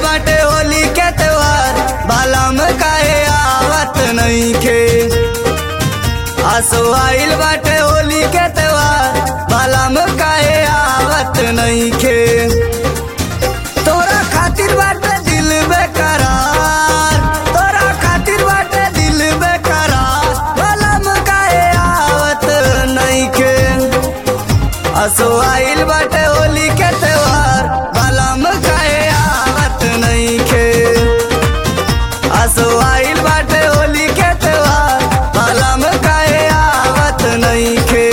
बाटे होली के त्योहार बालम काहे आवत नइखे आसो आइल बाटे होली के त्योहार बालम काहे आवत नइखे तोरा खातिर बाटे दिल बेकरार तोरा खातिर बाटे दिल बेकरार बालम काहे आवत नइखे असो आइल बाटे होली के त्योहार बालम काहे आवत नइखे असो आइल बाटे होली के त्योहार बालम काहे आवत नइखे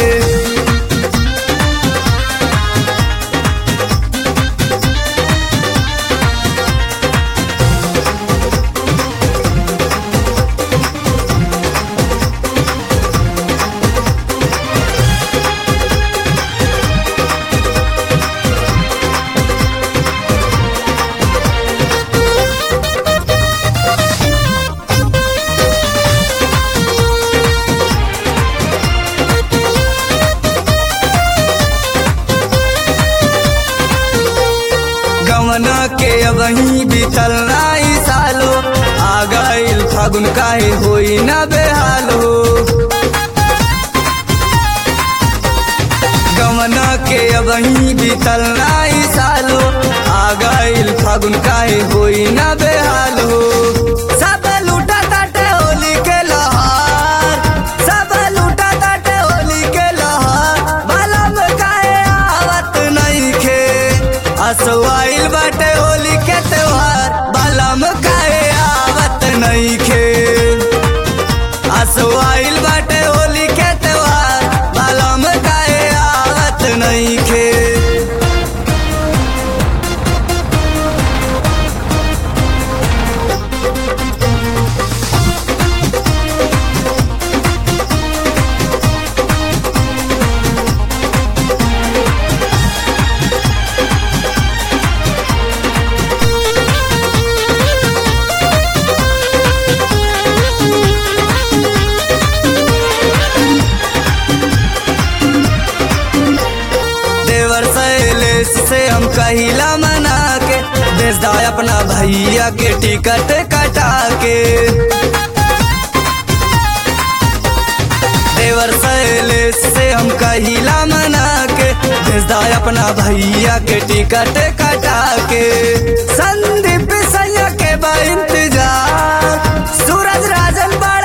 गवना के अबही बीतल नाई सालो आ गइल फागुन काहे होई ना बेहालो गवना के अबही बीतल नाई सालो आ गइल फागुन काहे होई ना बेहालो सब लूटा ताटे होली के लहार सब लूटा ताटे होली के लहार बालम काहे आवत नइखे असवाइल बाटे होली के त्योहार बालम काहे आवत नइखे असवाइल बाटे होली के त्योहार बालम काहे आवत नइखे देवर शैलेश से हम कहिला मना के बेच दा अपना भैया के टिकट कटा के देवर शैलेश से हम कहिला मना के बेच दा अपना भैया के टिकट कटा के संदीप सैया के बा इंतजार सूरज राजन बा